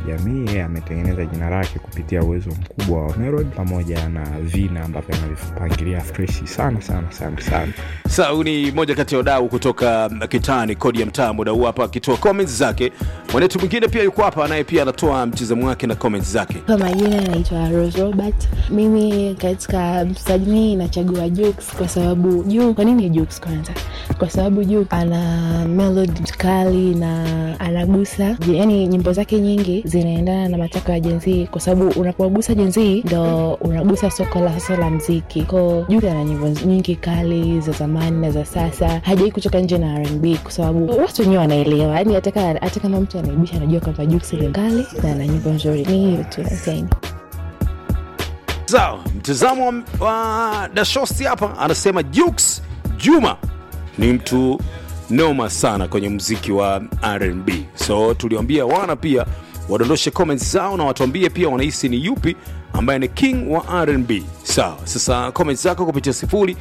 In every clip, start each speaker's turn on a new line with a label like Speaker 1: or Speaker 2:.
Speaker 1: kijamii yeye ametengeneza jina lake kupitia uwezo mkubwa wa melody pamoja na vina ambavyo anavipangilia freshi sana sana sana sana
Speaker 2: Sasa huyu ni moja kati ya wadau kutoka kitani kodi ya mtaa, muda huu hapa akitoa comments zake. Mwanetu mwingine pia yuko hapa, naye pia anatoa mtizamo wake na comments zake.
Speaker 3: Kwa majina naitwa Rose Robert. Mimi katika msanii nachagua Jux kwa sababu Jux. Kwa nini Jux kwanza? Kwa sababu Jux ana melody kali na anagusa, yani nyimbo zake nyingi zinaendana na matakwa ya jenzii, kwa sababu unapogusa jenzii ndo unagusa soko la sasa la mziki. Ko Jux ana nyimbo nyingi kali za zamani na za sasa, hajai kutoka nje na R&B kwa sababu watu wenyewe wanaelewa, yani hata kama hata kama mtu anaibisha anajua kwamba Jux ni kali na ana nyimbo nzuri. Ni hiyo tu, asante.
Speaker 2: Sawa, mtazamo wa- wa Dashosti hapa anasema Jux Juma ni mtu noma sana kwenye muziki wa R&B. So tuliwambia wana pia wadondoshe comments zao na watuambie pia wanahisi ni yupi ambaye ni king wa R&B. Sawa, sasa comments zako kupitia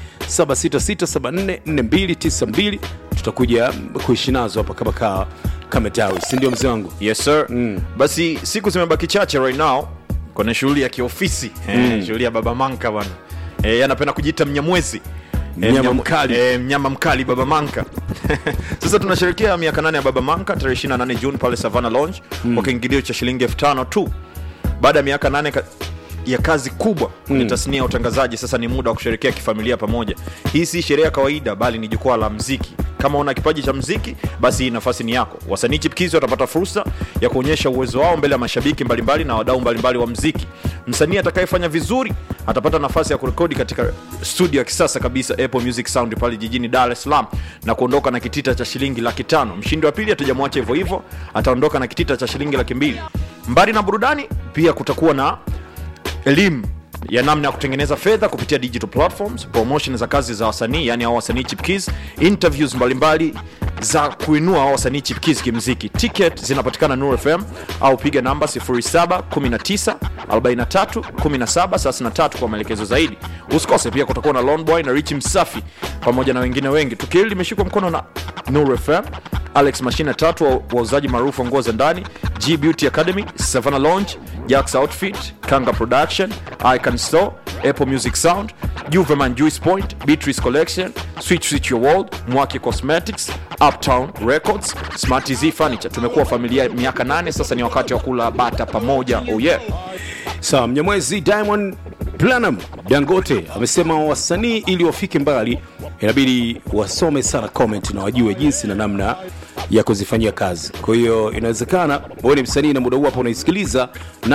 Speaker 2: 0766744292 tutakuja kuishi nazo hapa kama kaa kama tawi, si ndio mzee wangu?
Speaker 4: yes sir mm. basi siku zimebaki chache right now kwenye shughuli ya kiofisi mm. shughuli ya baba manka bwana e, anapenda kujiita mnyamwezi Eh,
Speaker 2: Mnyama
Speaker 4: mnyam-
Speaker 2: mkali.
Speaker 4: eh, mnyama mkali baba manka sasa tunasherekea miaka nane ya baba manka tarehe 28 juni pale savana lounge mm. kwa kiingilio cha shilingi elfu tano tu baada ya miaka nane ka ya kazi kubwa kwenye tasnia ya utangazaji sasa ni muda wa kusherekea kifamilia pamoja hii si sherehe ya kawaida bali ni jukwaa la mziki kama una kipaji cha mziki basi hii nafasi ni yako wasanii chipkizi watapata fursa ya kuonyesha uwezo wao mbele ya mashabiki mbalimbali na wadau mbalimbali wa mziki msanii atakayefanya vizuri atapata nafasi ya kurekodi katika studio ya kisasa kabisa apple music sound pale jijini dar es salaam na kuondoka na kitita cha shilingi laki tano mshindi wa pili hatujamwacha hivyo hivyo ataondoka na kitita cha shilingi laki mbili mbali na burudani pia kutakuwa na elimu ya namna ya kutengeneza fedha kupitia digital platforms promotion za kazi za wasanii yani hao wasanii chipkis interviews mbalimbali za kuinua hao wasanii chipkis kimziki ticket zinapatikana nur fm au piga namba 0719 43 17 33 kwa maelekezo zaidi usikose pia kutakuwa na lonboy na rich msafi pamoja na wengine wengi tukio hili limeshikwa mkono na nur fm alex mashine tatu wa- wauzaji maarufu wa nguo za ndani g beauty academy savannah lounge jax outfit kanga production icon store apple music sound juveman juice point beatrice collection switch switch your world mwaki cosmetics uptown records smart tz furniture tumekuwa familia miaka nane sasa ni wakati wa kula bata pamoja oh yeah
Speaker 2: Sawa, Mnyamwezi Diamond Planam Dangote amesema wasanii ili wafike mbali inabidi wasome sana comment na wajue jinsi na namna ya kuzifanyia kazi. Kwa hiyo inawezekana wewe ni msanii na muda huu hapa unaisikiliza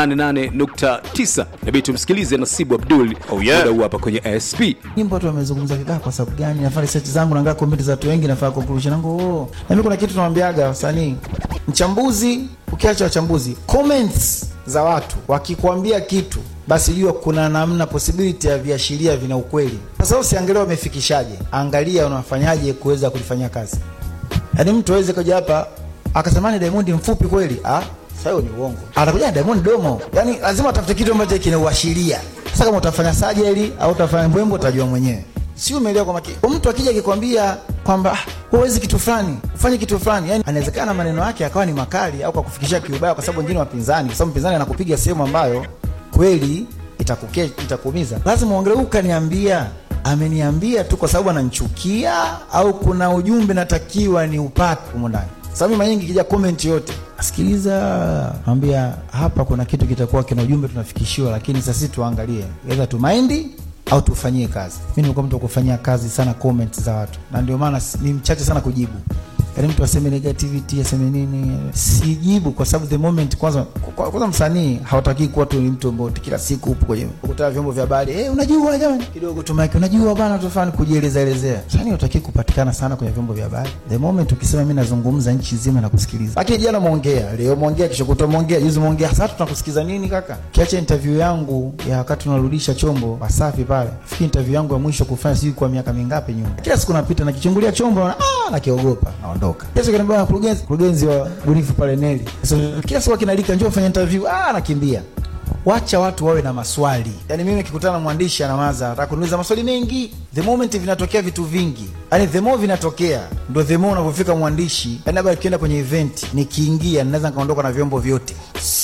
Speaker 2: 88.9, inabidi tumsikilize Nasibu Abdul
Speaker 4: Oh, yeah.
Speaker 2: muda huu hapa kwenye ASP.
Speaker 5: nyimbo watu wamezungumza vibaya kwa sababu gani nafanya research zangu naangaa comment za watu wengi nafanya conclusion yangu oh. na mimi kuna kitu nawambiaga wasanii mchambuzi ukiacha wachambuzi comments za watu wakikwambia kitu basi jua kuna namna possibility ya viashiria vina ukweli sasa usiangalia wamefikishaje angalia unafanyaje kuweza kulifanyia kazi yaani mtu aweze kuja hapa akasema ni Diamond mfupi kweli ah sasa hiyo ni uongo atakuja na Diamond domo yaani lazima atafute kitu ambacho kinauashiria sasa kama utafanya sajeli au utafanya mbwembo utajua mwenyewe si umeelewa kwa makini Kwa mtu akija akikwambia kwamba "Ah, huwezi kitu fulani ufanye kitu fulani yani anawezekana maneno yake akawa ni makali au kwa kufikishia kiubaya kwa sababu wengine wapinzani kwa sababu mpinzani anakupiga sehemu ambayo kweli itakuke itakuumiza lazima uongelee huyu kaniambia ameniambia tu kwa sababu ananichukia au kuna ujumbe natakiwa ni upate humo ndani sababu mara nyingi ikija comment yote sikiliza ambia hapa kuna kitu kitakuwa kina ujumbe tunafikishiwa lakini sasa sisi tuangalie either tumaindi au tufanyie kazi mi nimekuwa mtu wa kufanyia kazi sana comment za watu na ndio maana si- ni mchache sana kujibu yaani mtu aseme negativity aseme nini sijibu kwa sababu the moment kwanza kwa- kwanza msanii hawataki kuwa tu ni mtu ambao kila siku upo kwenye kukutana vyombo vya habari hey, unajua jamani kidogo tu mike unajua bana tufani kujieleza elezea msanii hutaki kupatikana sana kwenye vyombo vya habari the moment ukisema mimi nazungumza nchi nzima na kusikiliza lakini jana umeongea leo umeongea kesho kutwa umeongea juzi umeongea sasa tunakusikiza nini kaka kiacha interview yangu ya wakati tunarudisha chombo wasafi pale fikiri interview yangu ya mwisho kufanya sijui kwa miaka mingapi nyuma kila siku napita nakichungulia chombo naona ah nakiogopa naondoka kila siku kaniambia mkurugenzi mkurugenzi wa bunifu pale Neli sasa kila siku akinalika njoo fanya interview ah nakimbia wacha watu wawe na maswali yaani mimi nikikutana na mwandishi anamaza nataka kuniuliza maswali mengi the moment vinatokea vitu vingi yaani the more vinatokea ndo the more unavyofika mwandishi yaani labda nikienda kwenye event nikiingia ninaweza nikaondoka na vyombo vyote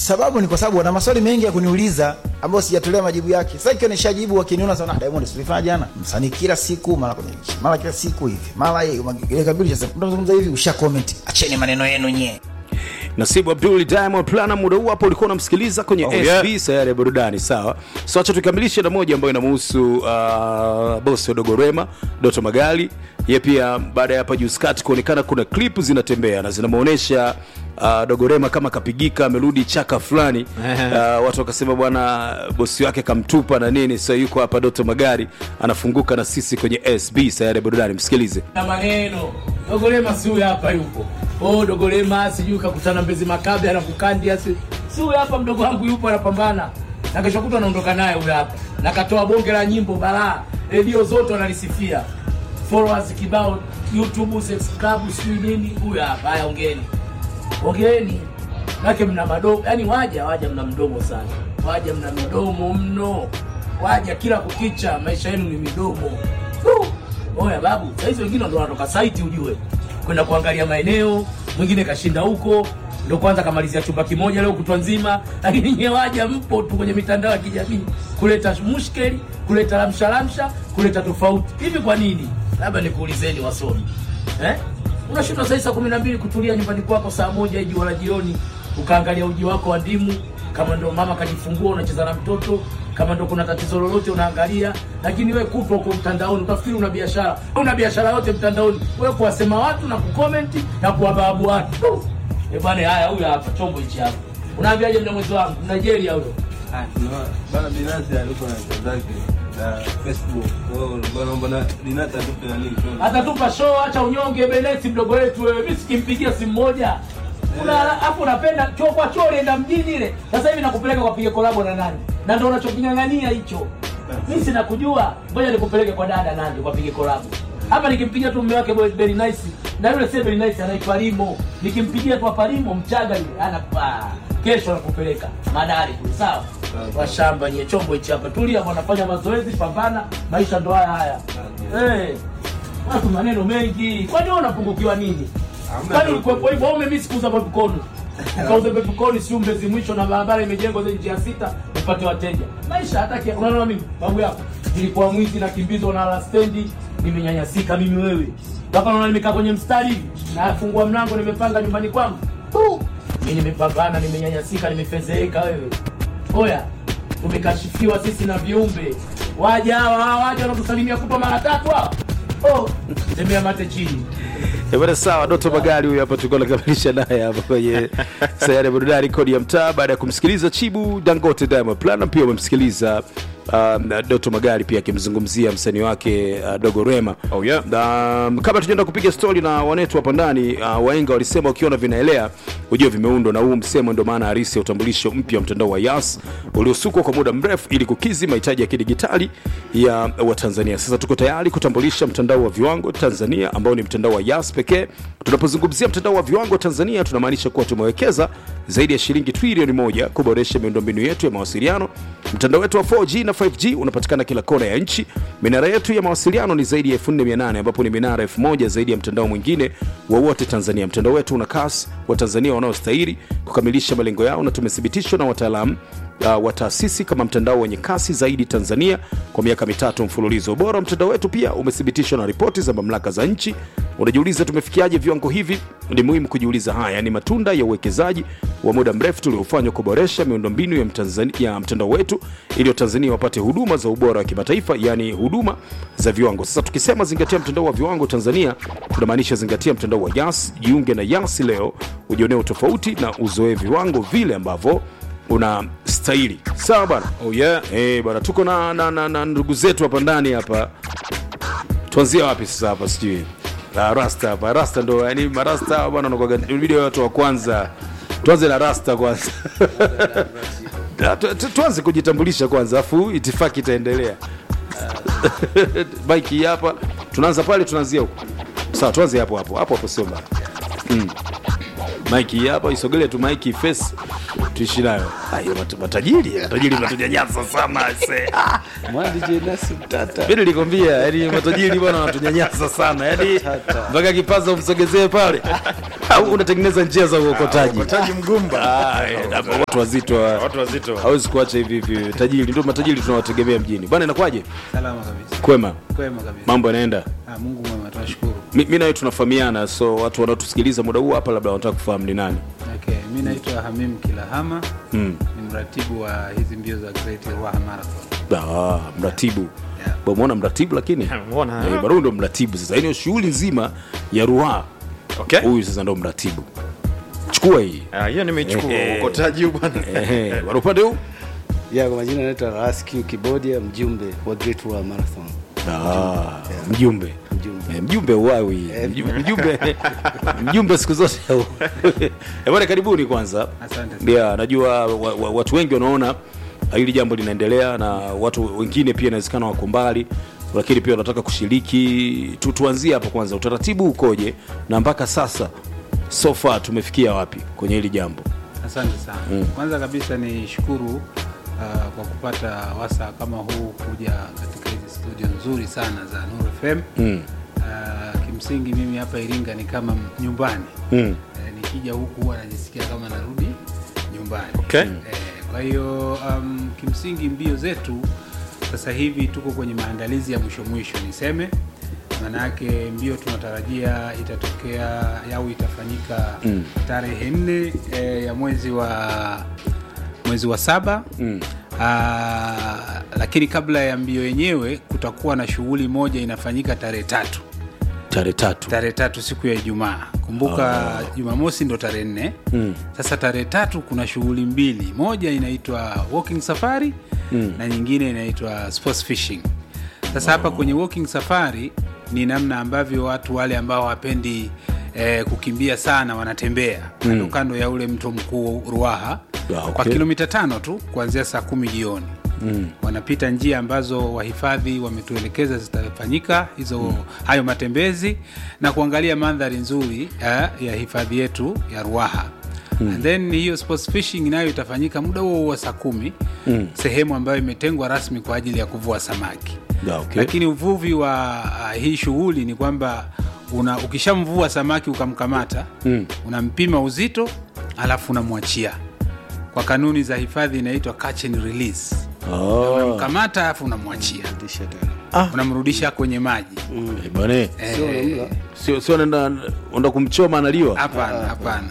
Speaker 5: sababu ni kwa sababu wana maswali mengi ya kuniuliza ambayo sijatolea majibu yake sasa ikiwa nishajibu wakiniona sana "Ah, Diamond tulifanya jana msanii kila siku mara kwenye nchi mara kila siku hivi mara yeye ile kabili sasa tunazungumza hivi usha comment acheni maneno yenu nyie
Speaker 2: nasibu abdul diamond plana muda huu hapo ulikuwa unamsikiliza kwenye
Speaker 4: Oh,
Speaker 2: sb
Speaker 4: yeah.
Speaker 2: sayari ya burudani sawa so acha tukamilishe na moja ambayo inamuhusu uh, bosi wa dogorema doto magali ye pia baada ya hapa juskati kuonekana kuna klipu zinatembea na zinamwonyesha Uh, dogorema kama kapigika amerudi chaka fulani uh, watu wakasema bwana bosi wake kamtupa na nini so yuko hapa doto magari anafunguka na sisi kwenye sb sayari ya burudani msikilize
Speaker 6: na maneno dogolema si huyu hapa yupo oh dogolema sijui kakutana mbezi makabe anakukandia si si huyu hapa mdogo wangu yupo anapambana na kesho kutwa anaondoka naye huyu hapa na katoa bonge la nyimbo balaa redio zote wanalisifia followers kibao youtube sex club sijui nini huyu hapa haya ongeeni ongeeni nake mna madomo yani waja waja mna mdomo sana waja mna midomo mno waja kila kukicha maisha yenu ni midomo Fuh! oya babu sahizi wengine ndo wanatoka saiti ujue kwenda kuangalia maeneo mwingine kashinda huko ndo kwanza kamalizia chumba kimoja leo kutwa nzima lakini nye waja mpo tu kwenye mitandao ya kijamii kuleta mushkeli kuleta lamshalamsha kuleta tofauti hivi kwa nini labda nikuulizeni wasomi eh? unashinda saa saa kumi na mbili kutulia nyumbani kwako saa moja iji wala jioni ukaangalia uji wako wa ndimu kama ndo mama kajifungua unacheza na mtoto kama ndo kuna tatizo lolote unaangalia lakini we kutwa huko mtandaoni utafikiri una biashara una biashara yote mtandaoni we kuwasema watu na kukomenti na kuwababu watu Eh bwana haya huyu hapa chombo hichi hapa unaambiaje mna mwezi wangu nigeria huyo
Speaker 7: Ah, no, bana binafsi alikuwa na kazi zake za Facebook. Kwa hiyo nilikuwa naomba na binafsi atupe nani show.
Speaker 6: atatupa show acha unyonge beneti mdogo wetu wewe mimi sikimpigia simu moja Una hapo unapenda choo kwa choo ulienda mjini ile sasa hivi nakupeleka kwa piga kolabo na nani na ndio unachokingangania hicho mimi sina kujua ngoja nikupeleke kwa dada nani kwa piga kolabo hapa nikimpigia tu mume wake boy very nice na yule sasa very nice anaitwa Limo nikimpigia tu hapa Limo mchaga yule anapa kesho nakupeleka madari tu sawa washamba nye chombo hichi hapa tulia bwana fanya mazoezi pambana maisha ndo haya haya eh watu maneno mengi kwani wewe unapungukiwa nini kwani ulikuwepo hivyo wewe mimi sikuuza popcorn ukauza popcorn si umbezi mwisho na barabara imejengwa zaidi njia sita upate wateja maisha hata kia unaona mimi babu yako nilikuwa mwizi na kimbizo na la stendi nimenyanyasika mimi wewe hapa naona nimekaa kwenye mstari hivi nafungua mlango nimepanga nyumbani kwangu tu mimi nimepambana nimenyanyasika nimefezeeka wewe oya tumekashifiwa sisi na viumbe waja hawa hawa waja wanatusalimia kutwa mara tatu hawa oh, tembea mate chini
Speaker 2: Eh, bwana sawa doto magari huyu hapa tulikuwa nakamilisha naye hapa kwenye sayari ya burudani kodi ya mtaa baada ya kumsikiliza chibu dangote diamond Platnumz pia umemsikiliza um, doto magari pia akimzungumzia msanii wake uh, dogo rema
Speaker 4: Oh, yeah.
Speaker 2: na um, kabla tujaenda kupiga stori na wanetu hapa ndani uh, waenga walisema ukiona vinaelea ujue vimeundwa na huu msemo ndio maana harisi ya utambulisho mpya wa mtandao wa yas uliosukwa kwa muda mrefu ili kukizi mahitaji ya kidigitali ya watanzania sasa tuko tayari kutambulisha mtandao wa viwango tanzania ambao ni mtandao wa yas pekee tunapozungumzia mtandao wa viwango tanzania tunamaanisha kuwa tumewekeza zaidi ya shilingi trilioni moja kuboresha miundombinu yetu ya mawasiliano mtandao wetu wa 4g na 5g unapatikana kila kona ya nchi minara yetu ya mawasiliano ni zaidi ya 4800 ambapo ni minara 1000 zaidi ya mtandao mwingine wowote tanzania mtandao wetu una kasi wa tanzania wanaostahili kukamilisha malengo yao na tumethibitishwa na wataalamu uh, wa taasisi kama mtandao wenye kasi zaidi tanzania kwa miaka mitatu mfululizo ubora wa mtandao wetu pia umethibitishwa na ripoti za mamlaka za nchi unajiuliza tumefikiaje viwango hivi ni muhimu kujiuliza haya ni matunda ya uwekezaji wa muda mrefu tuliofanywa kuboresha miundombinu ya, Mtanzani- ya mtandao wetu ili watanzania wapate huduma za ubora wa kimataifa yaani huduma za viwango sasa tukisema zingatia mtandao wa viwango tanzania tunamaanisha zingatia mtandao wa yas jiunge na yas leo ujionee utofauti na uzoe viwango vile ambavyo una stahili sawa bana
Speaker 4: Oh, yeah.
Speaker 2: Eh, bwana tuko na, na, na, na ndugu zetu hapa ndani hapa tuanzie wapi sasa hapa sijui Ah, rasta hapa rasta ndo yani marasta hawa bwana wanakuwaga video watu wa kwanza tuanze na rasta kwanza Ah, tu- tu- tuanze kujitambulisha kwanza afu itifaki itaendelea bike hii hapa tunaanza pale tunaanzia huko sawa tuanze hapo hapo hapo hapo sio mbaya mm. mike hii hapa isogelee tu mike face tuishi nayo Ayo, mat- matajiri matajiri mnatunyanyasa sana se Ah,
Speaker 8: Mwandi Nasi Mtata.
Speaker 2: mi nilikwambia yani matajiri bwana wanatunyanyasa sana yani mpaka kipaza umsogezee pale au unatengeneza njia za uokotaji
Speaker 4: taji mgumba
Speaker 2: Ah, eh, na watu wazito wa-
Speaker 4: watu wazito
Speaker 2: hawezi kuacha hivi hivi tajiri ndio matajiri tunawategemea mjini bwana inakuwaje
Speaker 8: Salama kabisa.
Speaker 2: kwema
Speaker 8: Kwema kabisa.
Speaker 2: mambo yanaenda
Speaker 8: Ah, Mungu mwema tunashukuru.
Speaker 2: mi mi nawe tunafahamiana so watu wanaotusikiliza muda huu hapa labda wanataka kufahamu ni nani
Speaker 8: Okay, mimi naitwa Hamim Kilahama.
Speaker 2: mm.
Speaker 8: Ni mratibu wa hizi mbio za Great Ruaha Marathon.
Speaker 2: ah, mratibu
Speaker 8: Yeah.
Speaker 2: bamwona mratibu lakini
Speaker 4: Umeona?
Speaker 2: Eh, Baruu ndo mratibu sasa hiyo shughuli nzima ya ruha
Speaker 4: okay
Speaker 2: huyu sasa ndo mratibu chukua hii
Speaker 4: Ah, hiyo nimeichukua
Speaker 2: Ehe.
Speaker 4: ukotaji huu bwana
Speaker 2: Ehe, bwana upande huu
Speaker 9: ya kwa majina naitwa Raskin Kibodia, mjumbe wa Great Wall Marathon.
Speaker 2: Ah, mjumbe
Speaker 9: Mjumbe.
Speaker 2: Eh, mjumbe uwawi Mjumbe- mjumbe mjumbe siku zote Eh, bwana karibuni kwanza
Speaker 8: Asante sana.
Speaker 2: yeah, najua wa, wa, watu wengi wanaona hili jambo linaendelea na watu wengine pia inawezekana wako mbali lakini pia wanataka kushiriki tu, tuanzie hapo kwanza utaratibu ukoje na mpaka sasa so far tumefikia wapi kwenye hili jambo
Speaker 8: Asante sana. Kwanza kabisa ni shukuru uh, kwa kupata wasaa kama huu kuja katika hizi studio nzuri sana za Nuru FM.
Speaker 2: mm.
Speaker 8: Uh, kimsingi mimi hapa Iringa ni kama nyumbani.
Speaker 2: Mm.
Speaker 8: Eh, nikija huku huwa najisikia kama narudi nyumbani.
Speaker 4: Okay.
Speaker 8: Eh, kwa hiyo um, kimsingi mbio zetu sasa hivi tuko kwenye maandalizi ya mwisho mwisho niseme maanayake mbio tunatarajia itatokea au itafanyika
Speaker 2: Mm.
Speaker 8: tarehe nne eh, ya mwezi wa mwezi wa saba
Speaker 2: Mm.
Speaker 8: Aa, lakini kabla ya mbio yenyewe kutakuwa na shughuli moja inafanyika tarehe tatu
Speaker 2: tarehe tatu
Speaker 8: tarehe tatu siku ya Ijumaa. Kumbuka Jumamosi ndo tarehe nne.
Speaker 2: Mm.
Speaker 8: Sasa tarehe tatu kuna shughuli mbili, moja inaitwa walking safari
Speaker 2: Mm.
Speaker 8: na nyingine inaitwa sports fishing. Sasa hapa kwenye walking safari ni namna ambavyo watu wale ambao hawapendi eh, kukimbia sana wanatembea kando kando ya ule mto mkuu Ruaha
Speaker 2: Ah, okay.
Speaker 8: kwa kilomita tano tu kuanzia saa kumi jioni
Speaker 2: Mm.
Speaker 8: wanapita njia ambazo wahifadhi wametuelekeza zitafanyika hizo hayo matembezi na kuangalia mandhari nzuri ya, ya hifadhi yetu ya Ruaha and then hiyo sports fishing nayo itafanyika muda huo huo wa saa kumi
Speaker 2: Mm.
Speaker 8: sehemu ambayo imetengwa rasmi kwa ajili ya kuvua samaki
Speaker 2: Ah, okay.
Speaker 8: lakini uvuvi wa uh, hii shughuli ni kwamba una ukishamvua samaki ukamkamata
Speaker 2: Mm.
Speaker 8: unampima uzito alafu unamwachia kwa kanuni za hifadhi inaitwa catch and release
Speaker 2: Ah.
Speaker 8: unamkamata alafu unamwachia
Speaker 9: Rudisha tena.
Speaker 8: unamrudisha kwenye maji
Speaker 2: Eh, bwana
Speaker 8: Eh,
Speaker 2: sio sio naenda enda kumchoma analiwa
Speaker 8: hapana hapana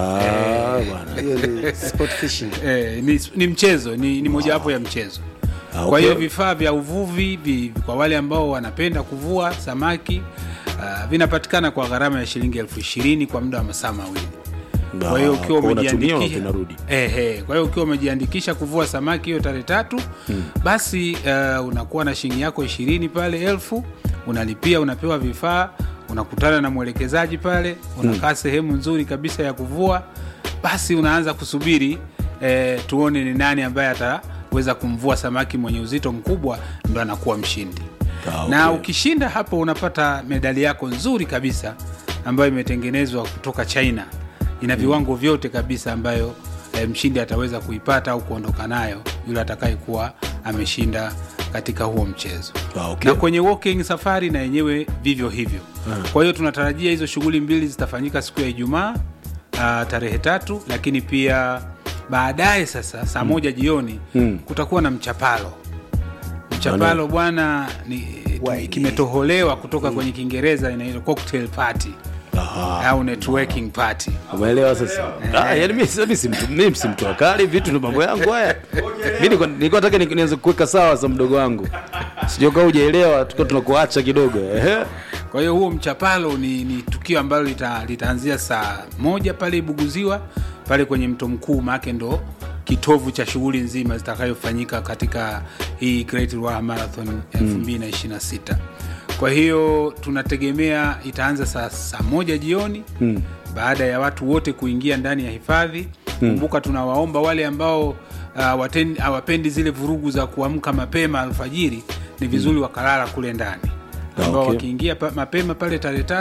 Speaker 2: Ah, bwana.
Speaker 9: Hiyo ni sport fishing.
Speaker 8: Eh, ni, ni mchezo ni, ni mojawapo ya mchezo
Speaker 2: Ah,
Speaker 8: kwa hiyo
Speaker 2: okay.
Speaker 8: vifaa vya uvuvi vi, kwa wale ambao wanapenda kuvua samaki uh, vinapatikana kwa gharama ya shilingi elfu ishirini kwa muda wa masaa mawili kwa hiyo
Speaker 2: Ah,
Speaker 8: ukiwa
Speaker 2: kwa unatumia
Speaker 8: umejiandikisha
Speaker 2: vinarudi.
Speaker 8: ehe, kwa hiyo ukiwa umejiandikisha kuvua samaki hiyo tarehe tatu basi uh, unakuwa na shilingi yako ishirini pale elfu unalipia unapewa vifaa unakutana na mwelekezaji pale unakaa sehemu nzuri kabisa ya kuvua basi unaanza kusubiri eh, tuone ni nani ambaye ataweza kumvua samaki mwenye uzito mkubwa ndo anakuwa mshindi
Speaker 2: Ah, okay.
Speaker 8: na ukishinda hapo unapata medali yako nzuri kabisa ambayo imetengenezwa kutoka china ina viwango vyote kabisa ambayo e, mshindi ataweza kuipata au kuondoka nayo yule atakayekuwa ameshinda katika huo mchezo
Speaker 2: Ah, okay.
Speaker 8: na kwenye walking safari na yenyewe vivyo hivyo kwa hiyo tunatarajia hizo shughuli mbili zitafanyika siku ya ijumaa uh, tarehe tatu lakini pia baadaye sasa saa moja jioni
Speaker 2: Mm.
Speaker 8: kutakuwa na mchapalo mchapalo bwana ni kimetoholewa kutoka kwenye kiingereza inaitwa cocktail party au networking party
Speaker 2: umeelewa sasa ah, yani mi mi si mtu mi si mtu wakali vitu ndo mambo yangu haya mi nilikuwa- nilikuwa nataka ni- nianze kuweka sawa za mdogo wangu sijokaa ujaelewa tukiwa tunakuacha kidogo ehe
Speaker 8: kwa hiyo huo mchapalo ni, ni tukio ambalo lita, litaanzia saa moja pale ibuguziwa pale kwenye mto mkuu maake ndo kitovu cha shughuli nzima zitakayofanyika katika hii Great Ruaha Marathon 2026 kwa hiyo tunategemea itaanza saa, saa moja jioni
Speaker 2: Mm.
Speaker 8: baada ya watu wote kuingia ndani ya hifadhi kumbuka tunawaomba wale ambao uh, waten- hawapendi zile vurugu za kuamka mapema alfajiri ni vizuri wakalala kule ndani
Speaker 2: Ah,
Speaker 8: ambao
Speaker 2: okay.
Speaker 8: wakiingia pa, mapema pale tarehe tatu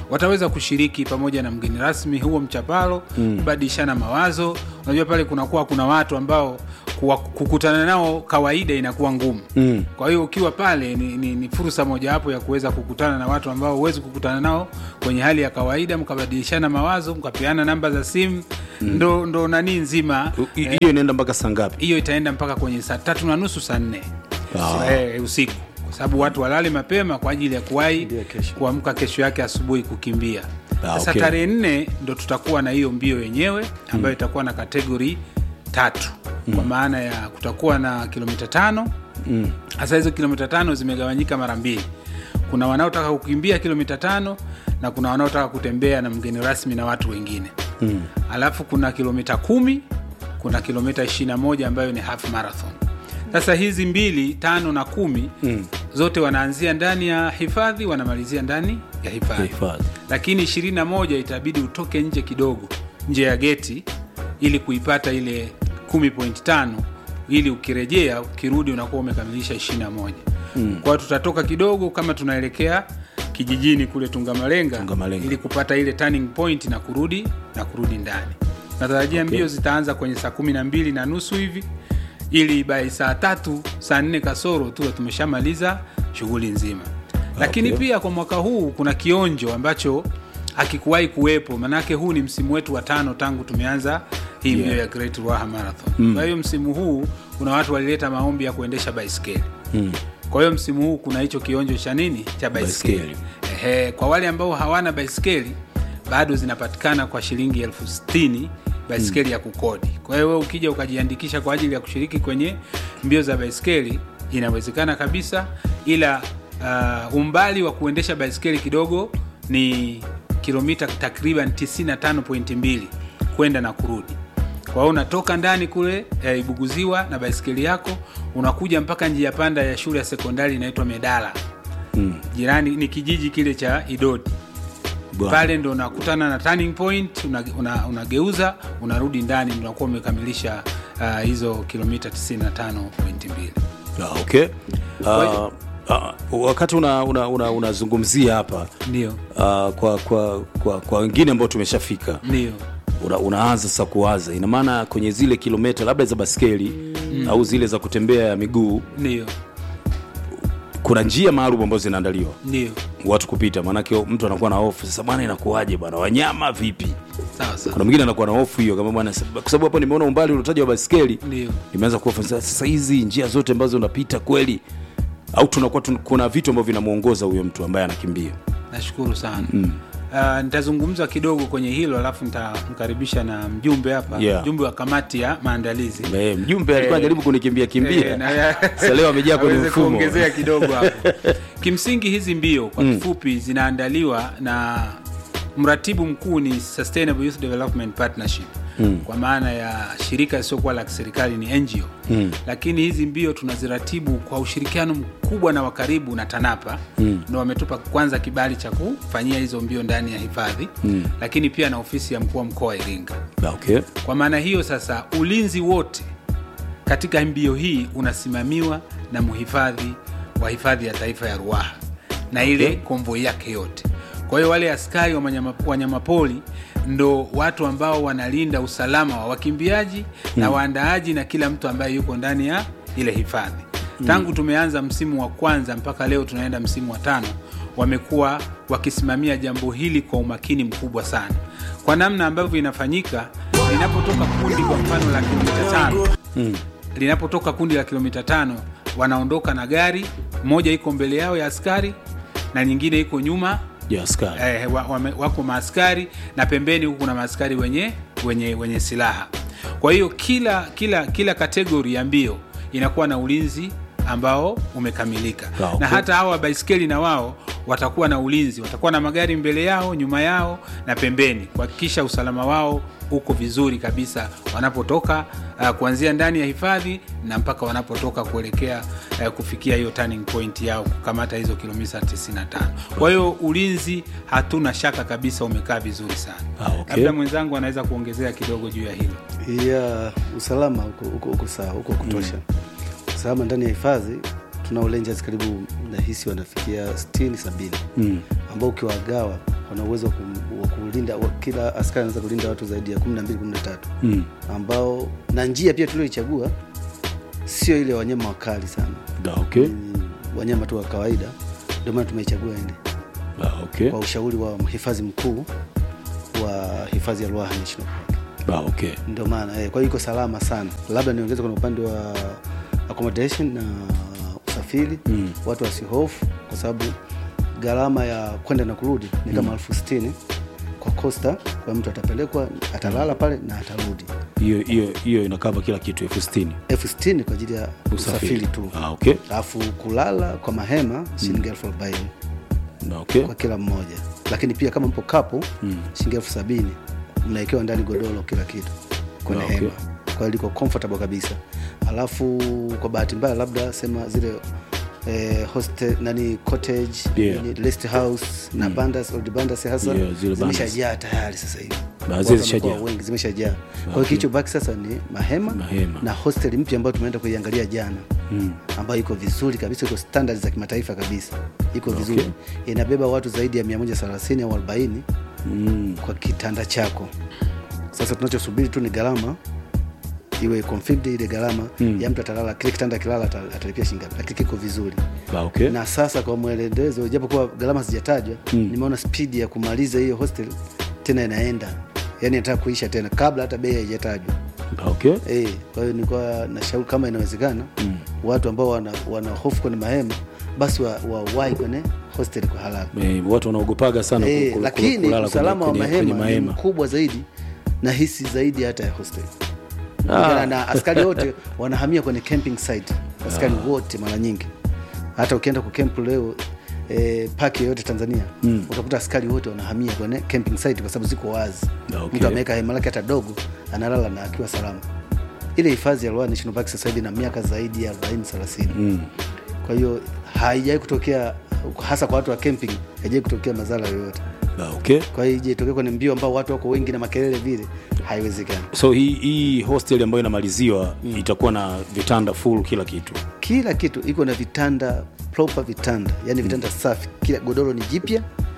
Speaker 8: wataweza kushiriki pamoja na mgeni rasmi huo mchapalo mm. kubadilishana mawazo unajua pale kunakuwa kuna watu ambao kuwa, kukutana nao kawaida inakuwa ngumu
Speaker 2: Mm.
Speaker 8: kwa hiyo ukiwa pale ni, ni, ni fursa mojawapo ya kuweza kukutana na watu ambao huwezi kukutana nao kwenye hali ya kawaida mkabadilishana mawazo mkapeana namba za simu mm. ndo, ndo nanii nzima
Speaker 2: U- hi- hiyo inaenda mpaka saa ngapi
Speaker 8: hiyo itaenda mpaka kwenye saa tatu na nusu saa nne
Speaker 2: Ah.
Speaker 8: eh, usiku kwa sababu watu walale mapema kwa ajili ya kuwahi
Speaker 9: Ndio, kesho.
Speaker 8: kuamka kesho yake asubuhi kukimbia
Speaker 2: Ah,
Speaker 8: sasa
Speaker 2: okay.
Speaker 8: tarehe nne ndo tutakuwa na hiyo mbio yenyewe ambayo itakuwa na kategori tatu kwa maana ya kutakuwa na kilomita tano hasa hizo kilomita tano zimegawanyika mara mbili kuna wanaotaka kukimbia kilomita tano na kuna wanaotaka kutembea na mgeni rasmi na watu wengine mm. alafu kuna kilomita kumi kuna kilomita 21 ambayo ni half marathon sasa hizi mbili tano na kumi mm. zote wanaanzia ndani ya hifadhi wanamalizia ndani ya hifadhi
Speaker 2: Hifadhi.
Speaker 8: lakini 21 itabidi utoke nje kidogo nje ya geti ili kuipata ile 10.5 ili ukirejea ukirudi unakuwa umekamilisha 21 mm. kwao tutatoka kidogo kama tunaelekea kijijini kule tungamalenga,
Speaker 2: Tungamalenga.
Speaker 8: ili kupata ile turning point na kurudi na kurudi ndani natarajia okay. mbio zitaanza kwenye saa kumi na mbili na nusu hivi ili by saa tatu saa nne kasoro tuwe tumeshamaliza shughuli nzima lakini
Speaker 2: Okay.
Speaker 8: pia kwa mwaka huu kuna kionjo ambacho hakikuwahi kuwepo manake huu ni msimu wetu wa tano tangu tumeanza hii mbio ya Great Ruaha Marathon mm. kwa hiyo msimu huu kuna watu walileta maombi ya kuendesha baiskeli mm. kwa hiyo msimu huu kuna hicho kionjo cha nini cha baiskeli
Speaker 2: Baiskeli.
Speaker 8: Ehe, kwa wale ambao hawana baiskeli bado zinapatikana kwa shilingi elfu sitini baiskeli ya kukodi kwa hiyo wewe ukija ukajiandikisha kwa ajili ya kushiriki kwenye mbio za baiskeli inawezekana kabisa ila uh, umbali wa kuendesha baiskeli kidogo ni kilomita takriban 95.2 kwenda na kurudi kwa hiyo unatoka ndani kule eh, ibuguziwa na baiskeli yako unakuja mpaka njia panda ya shule ya sekondari inaitwa medala mm. jirani ni kijiji kile cha idodi
Speaker 2: Bwana.
Speaker 8: pale ndo unakutana na turning point unageuza una, unageuza, unarudi ndani ndo unakuwa umekamilisha uh, hizo kilomita 95.2
Speaker 2: Ah, okay.
Speaker 8: Kwa
Speaker 2: Uh,
Speaker 8: hiyo-
Speaker 2: uh, wakati unazungumzia una, una, unazungumzia hapa
Speaker 8: ndio
Speaker 2: uh, kwa kwa kwa kwa wengine ambao tumeshafika
Speaker 8: ndio
Speaker 2: una, unaanza sasa kuwaza ina maana kwenye zile kilomita labda za baskeli mm. au zile za kutembea ya miguu
Speaker 8: ndio
Speaker 2: kuna njia maalum ambazo zinaandaliwa
Speaker 8: ndio
Speaker 2: watu kupita maanake mtu anakuwa na hofu sasa bwana inakuwaje bwana wanyama vipi
Speaker 8: sawa sawa
Speaker 2: kuna mwingine anakuwa na hofu hiyo kama bwana sab- kwa sababu hapo nimeona umbali uliotaja wa baskeli
Speaker 8: ndio
Speaker 2: nimeanza kuwa sasa sasa hizi njia zote ambazo unapita kweli au tunakuwa tun, kuna vitu ambavyo vinamwongoza huyo mtu ambaye anakimbia
Speaker 8: nashukuru sana mm. Uh, nitazungumza kidogo kwenye hilo alafu nitamkaribisha na mjumbe hapa
Speaker 2: Yeah.
Speaker 8: mjumbe wa kamati ya maandalizi
Speaker 2: Eh, mjumbe alikuwa
Speaker 8: Eh,
Speaker 2: anajaribu kunikimbia
Speaker 8: Eh,
Speaker 2: kimbia
Speaker 8: na-
Speaker 2: Sasa leo amejaa kwenye
Speaker 8: aweze
Speaker 2: mfumo.
Speaker 8: kuongezea kidogo hapo kimsingi hizi mbio kwa kifupi zinaandaliwa na mratibu mkuu ni Sustainable Youth Development Partnership mm. kwa maana ya shirika lisiokuwa la kiserikali ni NGO mm. lakini hizi mbio tunaziratibu kwa ushirikiano mkubwa na wa karibu na TANAPA mm. ndo wametupa kwanza kibali cha kufanyia hizo mbio ndani ya hifadhi mm. lakini pia na ofisi ya mkuu wa mkoa wa Iringa
Speaker 2: Ah, okay.
Speaker 8: kwa maana hiyo sasa ulinzi wote katika mbio hii unasimamiwa na mhifadhi wa hifadhi ya taifa ya Ruaha na ile
Speaker 2: Okay.
Speaker 8: konvoi yake yote. Kwa hiyo wale askari wa wanyama- wanyamapori ndo watu ambao wanalinda usalama wa wakimbiaji na waandaaji na kila mtu ambaye yuko ndani ya ile hifadhi. Tangu tumeanza msimu wa kwanza mpaka leo tunaenda msimu wa tano, wamekuwa wakisimamia jambo hili kwa umakini mkubwa sana, kwa namna ambavyo inafanyika linapotoka kundi kwa mfano la kilomita tano linapotoka kundi la kilomita tano wanaondoka na gari moja iko mbele yao ya askari na nyingine iko nyuma
Speaker 2: ya askari
Speaker 8: eh, wa, wame, wako maaskari na pembeni huku kuna maaskari wenye, wenye, wenye silaha kwa hiyo kila kila kila kategori ya mbio inakuwa na ulinzi ambao umekamilika
Speaker 2: Ah, okay.
Speaker 8: na hata hawa baiskeli na wao watakuwa na ulinzi watakuwa na magari mbele yao nyuma yao na pembeni kuhakikisha usalama wao uko vizuri kabisa wanapotoka uh, kuanzia ndani ya hifadhi na mpaka wanapotoka kuelekea uh, kufikia hiyo turning point yao kukamata hizo kilomita 95 kwa hiyo ulinzi hatuna shaka kabisa umekaa vizuri sana
Speaker 2: Ah, okay.
Speaker 8: labda mwenzangu anaweza kuongezea kidogo juu ya hilo
Speaker 9: ya usalama uko, uko, uko sawa uko kutosha usalama ndani ya hifadhi tuna rangers karibu nahisi wanafikia 60 70
Speaker 2: mm.
Speaker 9: ambao ukiwagawa wana uwezo wa kum- wa kulinda wa, kila askari anaweza kulinda watu zaidi ya 12 13
Speaker 2: Mm.
Speaker 9: ambao na njia pia tulioichagua sio ile wanyama wakali sana
Speaker 2: Da, okay.
Speaker 9: Ni wanyama tu wa kawaida ndio maana tumeichagua ile
Speaker 2: Da, okay.
Speaker 9: kwa ushauri wa mhifadhi mkuu wa hifadhi ya Ruaha National Park
Speaker 2: Da, okay.
Speaker 9: ndio maana eh, kwa hiyo iko salama sana labda niongeze kwenye upande wa accommodation na usafiri
Speaker 2: Mm.
Speaker 9: watu wasihofu kwa sababu gharama ya kwenda na kurudi ni kama elfu sitini kwa costa kwa mtu atapelekwa atalala pale na atarudi
Speaker 2: hiyo hiyo hiyo inakava kila kitu elfu sitini
Speaker 9: elfu sitini kwa ajili ya usafiri tu
Speaker 2: ah, okay.
Speaker 9: alafu kulala kwa mahema shilingi elfu arobaini
Speaker 2: Da, okay.
Speaker 9: kwa kila mmoja lakini pia kama mpo kapo
Speaker 2: Mm.
Speaker 9: shilingi elfu sabini mnawekewa ndani godoro kila kitu kwenye
Speaker 2: Ah, okay.
Speaker 9: hema kwa hiyo liko comfortable kabisa alafu kwa bahati mbaya labda sema zile eh, hostel nani cottage
Speaker 2: Yeah.
Speaker 9: nini, rest house na bandas old bandas hasa
Speaker 2: Yeah, zile bandas.
Speaker 9: zimeshajaa tayari sasa hivi
Speaker 2: Na
Speaker 9: Watu
Speaker 2: zile
Speaker 9: wamekuwa
Speaker 2: zishajaa.
Speaker 9: wengi zimeshajaa kwa hiyo
Speaker 2: Okay.
Speaker 9: kilichobaki sasa ni mahema,
Speaker 2: Mahema.
Speaker 9: na hostel mpya ambayo tumeenda kuiangalia jana
Speaker 2: Mm.
Speaker 9: ambayo iko vizuri kabisa iko standard za kimataifa kabisa iko vizuri inabeba watu zaidi ya 130 au 40
Speaker 2: Mm.
Speaker 9: kwa kitanda chako sasa tunachosubiri tu ni gharama iwe configured ile gharama
Speaker 2: Mm.
Speaker 9: ya mtu atalala kile kitanda kilala ata- atalipia shilingi ngapi lakini kiko vizuri
Speaker 2: Da, okay.
Speaker 9: na sasa kwa mwelekezo japokuwa gharama zijatajwa
Speaker 2: Mm.
Speaker 9: nimeona spidi ya kumaliza hiyo hostel tena inaenda yani nataka kuisha tena kabla hata bei haijatajwa
Speaker 2: Da, okay.
Speaker 9: Eh, kwa hiyo nilikuwa nashauri kama inawezekana
Speaker 2: Mm.
Speaker 9: watu ambao wana, wana hofu kwenye mahema basi wawahi wa wawahi kwenye hostel kwa halali
Speaker 2: Eh, watu wanaogopaga sana
Speaker 9: eh,
Speaker 2: ku- ku- ku-
Speaker 9: lakini
Speaker 2: kulala
Speaker 9: usalama
Speaker 2: kwenye-
Speaker 9: wa
Speaker 2: kwenye- kwenye
Speaker 9: mahema ni mkubwa zaidi na hisi zaidi hata ya hostel
Speaker 2: Ah.
Speaker 9: Kulingana na askari wote wanahamia kwenye camping site askari wote mara nyingi hata ukienda ku camp leo eh, paki yoyote tanzania
Speaker 2: Mm.
Speaker 9: utakuta askari wote wanahamia kwenye camping site kwa sababu ziko wazi
Speaker 2: Okay.
Speaker 9: mtu ameweka hema lake hata dogo analala na akiwa salama ile hifadhi ya Ruaha National Park sasa hivi na miaka zaidi ya 40 30
Speaker 2: Mm.
Speaker 9: kwa hiyo haijawai kutokea hasa kwa watu wa camping haijawai kutokea madhara yoyote
Speaker 2: Da, okay.
Speaker 9: kwa hiyo ije itokee kwenye mbio ambao watu wako wengi na makelele vile haiwezekani
Speaker 2: so hii hii hostel ambayo inamaliziwa itakuwa na vitanda full kila kitu
Speaker 9: kila kitu iko na vitanda proper vitanda yani vitanda safi kila godoro ni jipya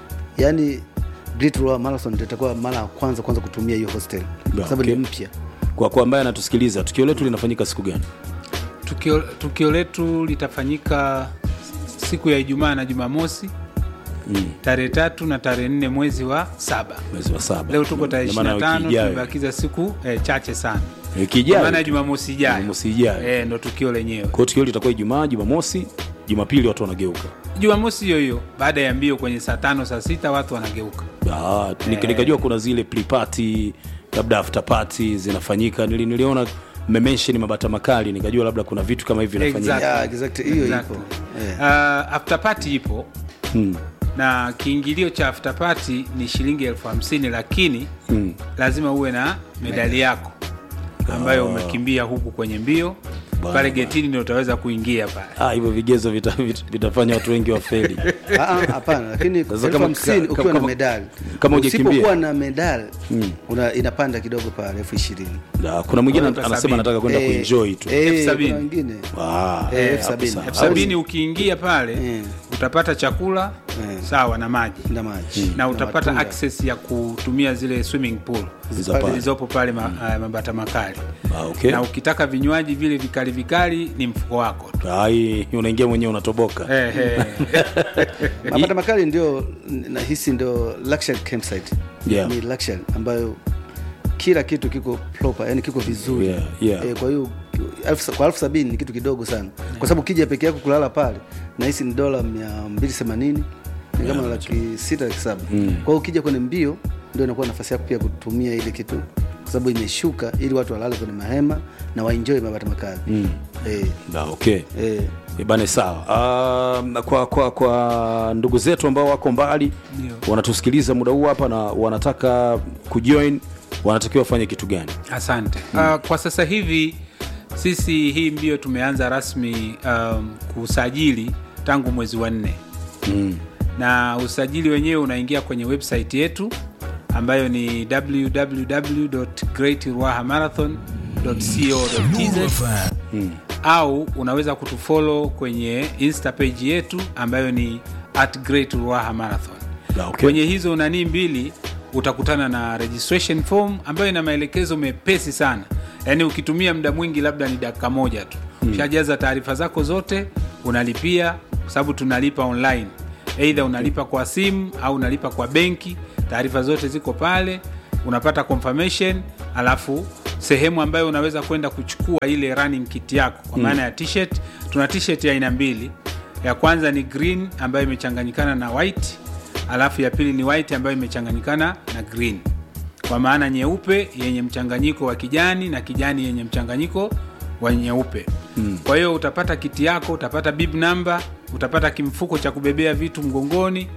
Speaker 9: yani Great Ruaha Marathon ndio itakuwa mara ya kwanza kwanza kutumia hiyo hostel kwa sababu
Speaker 2: okay.
Speaker 9: ni mpya
Speaker 2: kwa kwa ambaye anatusikiliza tukio letu linafanyika siku gani
Speaker 8: tukio, tukio letu litafanyika siku ya ijumaa na jumamosi
Speaker 2: mm.
Speaker 8: tarehe tatu na tarehe nne mwezi wa saba
Speaker 2: mwezi wa saba
Speaker 8: leo tuko tarehe
Speaker 2: Ndio maana
Speaker 8: 25
Speaker 2: wiki ijayo.
Speaker 8: tumebakiza siku eh, chache sana
Speaker 2: Wiki ijayo.
Speaker 8: Kwa maana ya jumamosi ijayo
Speaker 2: Jumamosi ijayo.
Speaker 8: eh, ndo tukio lenyewe
Speaker 2: kwa hiyo tukio litakuwa ijumaa jumamosi jumapili watu wanageuka
Speaker 8: jumamosi hiyo hiyo baada ya mbio kwenye saa tano saa sita watu wanageuka
Speaker 2: Ah, nik- nikajua kuna zile pre-party labda after party zinafanyika Nili, niliona mmemensheni mabata makali nikajua labda kuna vitu kama hivi vinafanyika
Speaker 8: Exactly.
Speaker 9: Yeah, exactly. Hiyo
Speaker 8: Exactly.
Speaker 9: ipo. Eh.
Speaker 8: Uh, after party ipo
Speaker 2: Hmm.
Speaker 8: na kiingilio cha after party ni shilingi elfu hamsini lakini
Speaker 2: Hmm.
Speaker 8: lazima uwe na medali yako ambayo umekimbia huku kwenye mbio
Speaker 2: Bana,
Speaker 8: pale getini ndio utaweza kuingia pale
Speaker 2: Ah, hivyo vigezo vita- vita- vitafanya watu wengi wafeli
Speaker 9: Ah, ah, hapana lakini
Speaker 2: Sasa
Speaker 9: elfu
Speaker 2: kama-
Speaker 9: hamsini
Speaker 2: kama-
Speaker 9: ukiwa na
Speaker 2: kama-
Speaker 9: medali
Speaker 2: kama hujakimbia.
Speaker 9: usipokuwa na medali
Speaker 2: Mm.
Speaker 9: una, inapanda kidogo pale elfu ishirini
Speaker 2: Na kuna mwingine
Speaker 8: Elfu
Speaker 2: anasema
Speaker 8: sabini.
Speaker 2: anataka kwenda
Speaker 9: Eh,
Speaker 2: kuenjoy tu
Speaker 9: eh,
Speaker 8: Elfu sabini.
Speaker 9: kuna wengine
Speaker 2: Ah,
Speaker 9: Eh, elfu
Speaker 2: hapo
Speaker 9: sabini.
Speaker 2: sawa.
Speaker 8: elfu sabini ukiingia pale
Speaker 9: Eh.
Speaker 8: utapata chakula
Speaker 9: Eh.
Speaker 8: sawa na maji
Speaker 9: na maji
Speaker 8: na utapata
Speaker 9: matunda.
Speaker 8: access ya kutumia zile swimming pool
Speaker 2: Za pale.
Speaker 8: zilizopo pale ma, uh, mabata makali
Speaker 2: Ah, okay.
Speaker 8: na ukitaka vinywaji vile vikali vikali ni mfuko wako tu
Speaker 2: Ah, hii unaingia mwenyewe unatoboka
Speaker 8: Eh, eh.
Speaker 9: mapata makali ndio nahisi ndio luxury campsite
Speaker 2: Yeah.
Speaker 9: ni luxury ambayo kila kitu kiko proper yani kiko vizuri
Speaker 2: Yeah, yeah.
Speaker 9: Eh, kwa hiyo elfu- kwa elfu sabini ni kitu kidogo sana kwa sababu ukija peke yako kulala pale nahisi ni dola mia mbili themanini ni kama laki sita laki saba
Speaker 2: Mm.
Speaker 9: kwa hiyo ukija kwenye mbio ndio inakuwa nafasi yako pia kutumia ile kitu kwa sababu imeshuka ili watu walale kwenye mahema na waenjoy mabata makali
Speaker 2: Mm.
Speaker 9: eh,
Speaker 2: Ah, okay
Speaker 9: eh.
Speaker 2: Eh, bane sawa um, kwa, kwa, kwa ndugu zetu ambao wako mbali
Speaker 8: Ndio.
Speaker 2: wanatusikiliza muda huu hapa na wanataka kujoin wanatakiwa wafanye kitu gani
Speaker 8: asante uh, kwa sasa hivi sisi hii mbio tumeanza rasmi um, kusajili tangu mwezi wa nne
Speaker 2: mm.
Speaker 8: na usajili wenyewe unaingia kwenye website yetu ambayo ni www.greatruahamarathon.co.tz au unaweza kutufollow kwenye insta page yetu ambayo ni at Great Ruaha Marathon
Speaker 2: Ah, okay.
Speaker 8: kwenye hizo nanii mbili utakutana na registration form ambayo ina maelekezo mepesi sana yaani ukitumia muda mwingi labda ni dakika moja tu ushajaza taarifa zako zote unalipia kwa sababu tunalipa online eidha unalipa kwa simu au unalipa kwa benki taarifa zote ziko pale unapata confirmation alafu sehemu ambayo unaweza kwenda kuchukua ile running kit yako kwa maana ya t-shirt tuna t-shirt ya aina mbili ya kwanza ni green ambayo imechanganyikana na white alafu ya pili ni white ambayo imechanganyikana na green kwa maana nyeupe yenye mchanganyiko wa kijani na kijani yenye mchanganyiko wa nyeupe mm. kwa hiyo utapata kiti yako utapata bib namba utapata kimfuko cha kubebea vitu mgongoni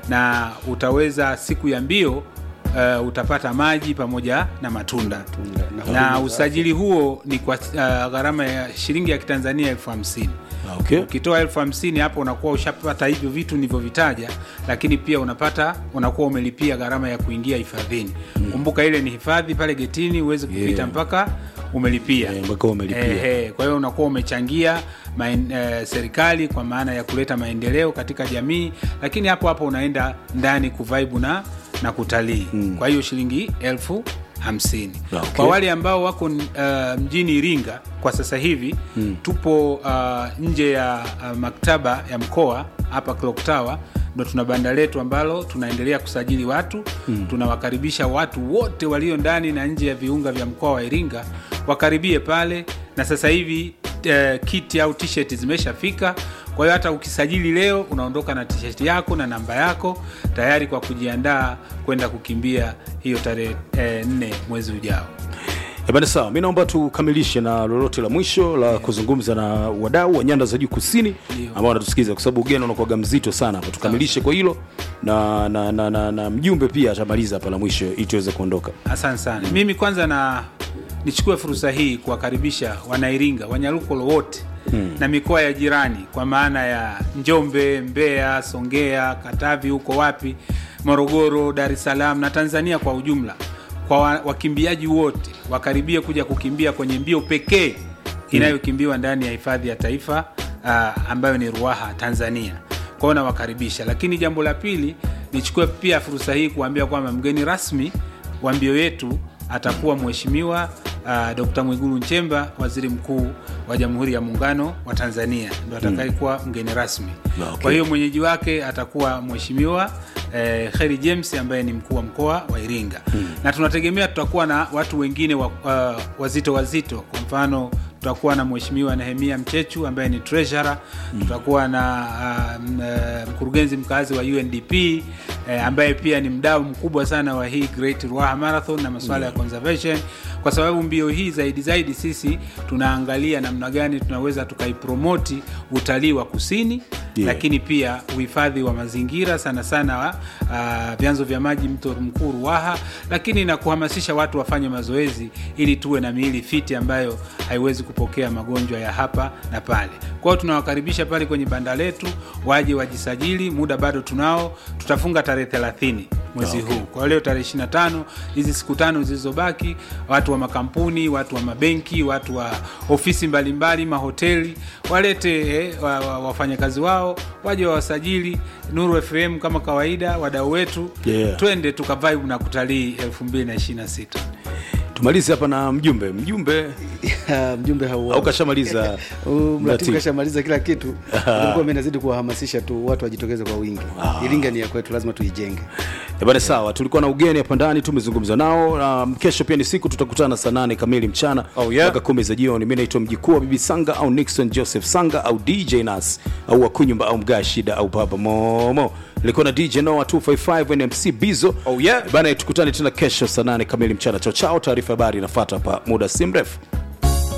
Speaker 8: na utaweza siku ya mbio uh, utapata maji pamoja na matunda na usajili huo ni kwa uh, gharama ya shilingi ya kitanzania elfu hamsini
Speaker 2: Ah, okay.
Speaker 8: ukitoa elfu hamsini hapo unakuwa ushapata hivyo vitu nilivyovitaja lakini pia unapata unakuwa umelipia gharama ya kuingia hifadhini kumbuka ile ni hifadhi pale getini huwezi kupita
Speaker 2: Yeah.
Speaker 8: mpaka umelipia
Speaker 2: Eh, mpaka umelipia.
Speaker 8: Eh, eh, kwa hiyo unakuwa umechangia maen, eh, serikali kwa maana ya kuleta maendeleo katika jamii lakini hapo hapo unaenda ndani kuvaibu na, na kutalii mm. kwa hiyo shilingi elfu hamsini
Speaker 2: Ah, okay.
Speaker 8: kwa wale ambao wako uh, mjini iringa kwa sasa hivi mm. tupo uh, nje ya uh, maktaba ya mkoa hapa clock tower ndo tuna banda letu ambalo tunaendelea kusajili watu mm. tunawakaribisha watu wote walio ndani na nje ya viunga vya mkoa wa iringa wakaribie pale na sasa hivi uh, kiti au t-shirt zimeshafika kwa hiyo hata ukisajili leo unaondoka na t-shirt yako na namba yako tayari kwa kujiandaa kwenda kukimbia hiyo tarehe eh, nne mwezi ujao
Speaker 2: Eh, bana sawa mi naomba tukamilishe na lolote la mwisho la kuzungumza na wadau wa nyanda za juu kusini
Speaker 8: Ndio.
Speaker 2: ambao wanatusikiliza kwa sababu ugeni unakuwaga mzito sana hapa tukamilishe kwa hilo na, na, na, na, na mjumbe pia atamaliza hapa la mwisho ili tuweze kuondoka
Speaker 8: asante sana mimi kwanza na nichukue fursa hii kuwakaribisha wanairinga wanyalukolo wote hmm. na mikoa ya jirani kwa maana ya njombe mbeya songea katavi huko wapi morogoro dar es salaam na tanzania kwa ujumla kwa wa- wakimbiaji wote wakaribie kuja kukimbia kwenye mbio pekee inayokimbiwa ndani ya hifadhi ya taifa uh, ambayo ni ruaha tanzania kwao nawakaribisha lakini jambo la pili nichukue pia fursa hii kuambia kwamba mgeni rasmi wa mbio yetu atakuwa mheshimiwa uh, dr mwigulu nchemba waziri mkuu wa jamhuri ya muungano wa tanzania ndo atakayekuwa mgeni rasmi
Speaker 2: Okay.
Speaker 8: kwa hiyo mwenyeji wake atakuwa mheshimiwa eh, heri james ambaye ni mkuu wa mkoa wa iringa hmm. na tunategemea tutakuwa na watu wengine wa, uh, wazito wazito kwa mfano tutakuwa na mheshimiwa nehemia mchechu ambaye ni treasurer mm. tutakuwa na uh, m- eh, mkurugenzi mkazi wa undp eh, ambaye pia ni mdau mkubwa sana wa hii great ruaha marathon na masuala ya conservation kwa sababu mbio hii zaidi zaidi sisi tunaangalia namna gani tunaweza tukaipromoti utalii wa kusini
Speaker 2: Yeah.
Speaker 8: lakini pia uhifadhi wa mazingira sana sana wa uh, vyanzo vya maji mto mkuu ruaha lakini na kuhamasisha watu wafanye mazoezi ili tuwe na miili fiti ambayo haiwezi kupokea magonjwa ya hapa na pale kwao tunawakaribisha pale kwenye banda letu waje wajisajili muda bado tunao tutafunga tarehe 30 mwezi okay. huu kwa leo tarehe 25 hizi siku tano zilizobaki watu wa makampuni watu wa mabenki watu wa ofisi mbalimbali mahoteli walete eh, wa, wa, wafanyakazi wao waje wawasajili nuru fm kama kawaida wadau wetu
Speaker 2: Yeah.
Speaker 8: twende tukavibe na kutalii 2026
Speaker 2: tumalize hapa na mjumbe mjumbe
Speaker 9: mjumbe hau
Speaker 2: au kashamaliza
Speaker 9: mratibu
Speaker 2: mratibu?
Speaker 9: kashamaliza kila kitu ilikuwa mimi nazidi kuwahamasisha tu watu wajitokeze kwa wingi iringa ni ya kwetu lazima tuijenge
Speaker 2: Eh, bana sawa tulikuwa na ugeni hapa ndani tumezungumza nao um, kesho pia ni siku tutakutana saa nane kamili mchana
Speaker 4: Oh, yeah.
Speaker 2: mpaka kumi za jioni mi naitwa mjikuu wa bibi sanga au nixon joseph sanga au dj nas au wakunyumba au mgaa shida au baba momo ilikuwa na dj noa 255 nmc bizo
Speaker 4: Oh, yeah.
Speaker 2: bana tukutane tena kesho saa nane kamili mchana chao chao taarifa habari inafata hapa muda si mrefu